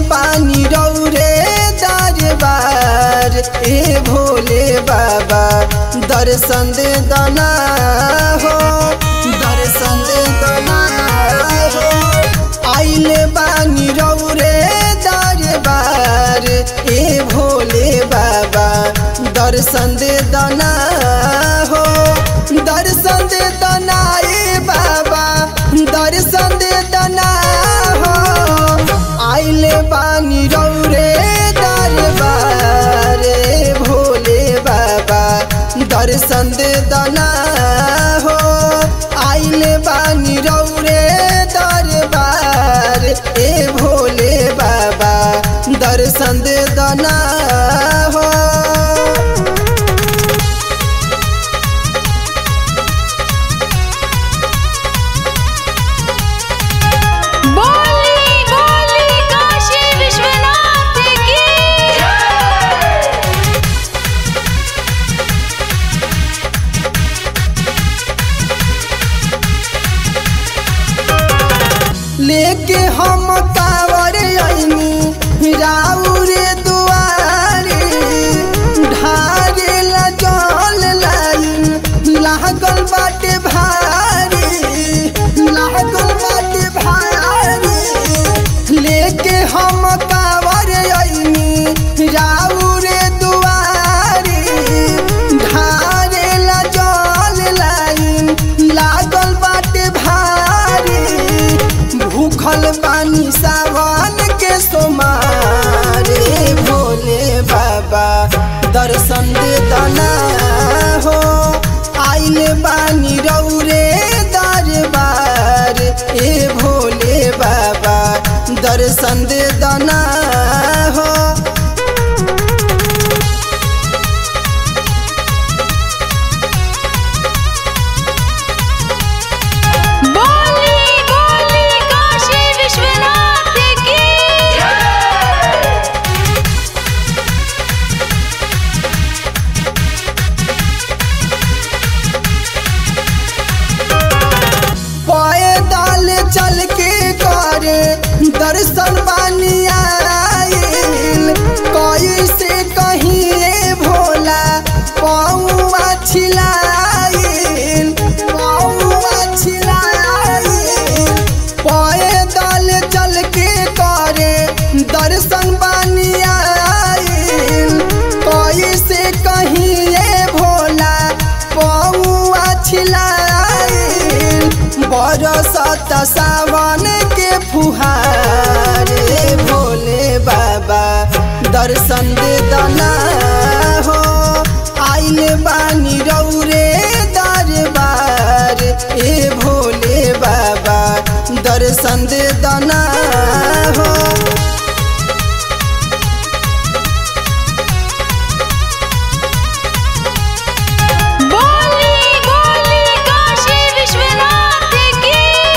बानी रौरे दरबार ए भोले बाबा दर्शन दे दना हो दर्शन दे दना हो आइले बानी रौरे दरबार ए भोले बाबा दर्शन दे दना हो दर्शन दे दना ए बाबा दर्शन दे दना हो आइले बानी रौरे दरबार ए भोले बाबा दर्शन दे दना हो आइले बानी रौरे दरबार ए भोले बाबा दर्शन दे दना हो बोली बोली काशी विश्वनाथ की लेके हम कावर आईनी राउरे दुआरे ढारे ला जल लाइन लागल बाटे भारी लागल बाटे भारी लेके हम कावर आईनी राउरे दुआरे ढारे ला जल लाइन लागल बाटे भारी भूखल पानी सावन के सोमारे भोले बाबा दर्शन दे दना हो आइले बानी रौरे दरबार ए भोले बाबा दर्शन दे दना हो बोली बोली काशी विश्वनाथ की पैदल चल के करे दर्शन बानी आइल कैसे कहीं भोला पौआ छिलाइल पौआ छिलाइल पैदल चल के करे दर्शन बानी आइल कैसे कहीं भोला पौआ छिलाइल बरसत सावन के फुहारे भोले बाबा दर्शन दे दना हो आइले बानी रौरे दरबार ए भोले बाबा दर्शन दे दना हो बोली बोली काशी विश्वनाथ की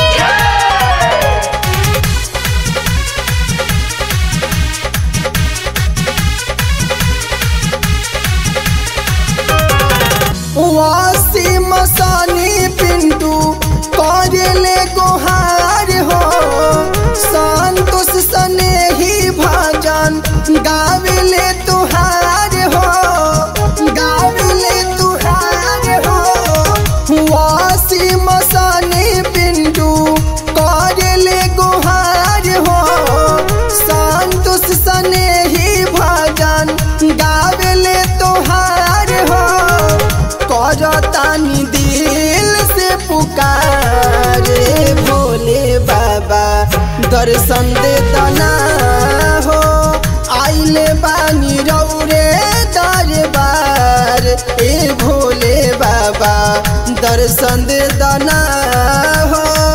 वासी मसानी पिंटू करले गोहार हो संतोष सने ही भजन गाविले तुहार हो गाविले तुहार हो वासी मसानी पिंटू करले गोहार हो संतोष सने ही भजन गाविले तुहार हो करतानी दिल से पुकारे भोले बाबा दर्शन दे दना हो आइले बानी रौरे दरबार ए भोले बाबा दर्शन दे दना हो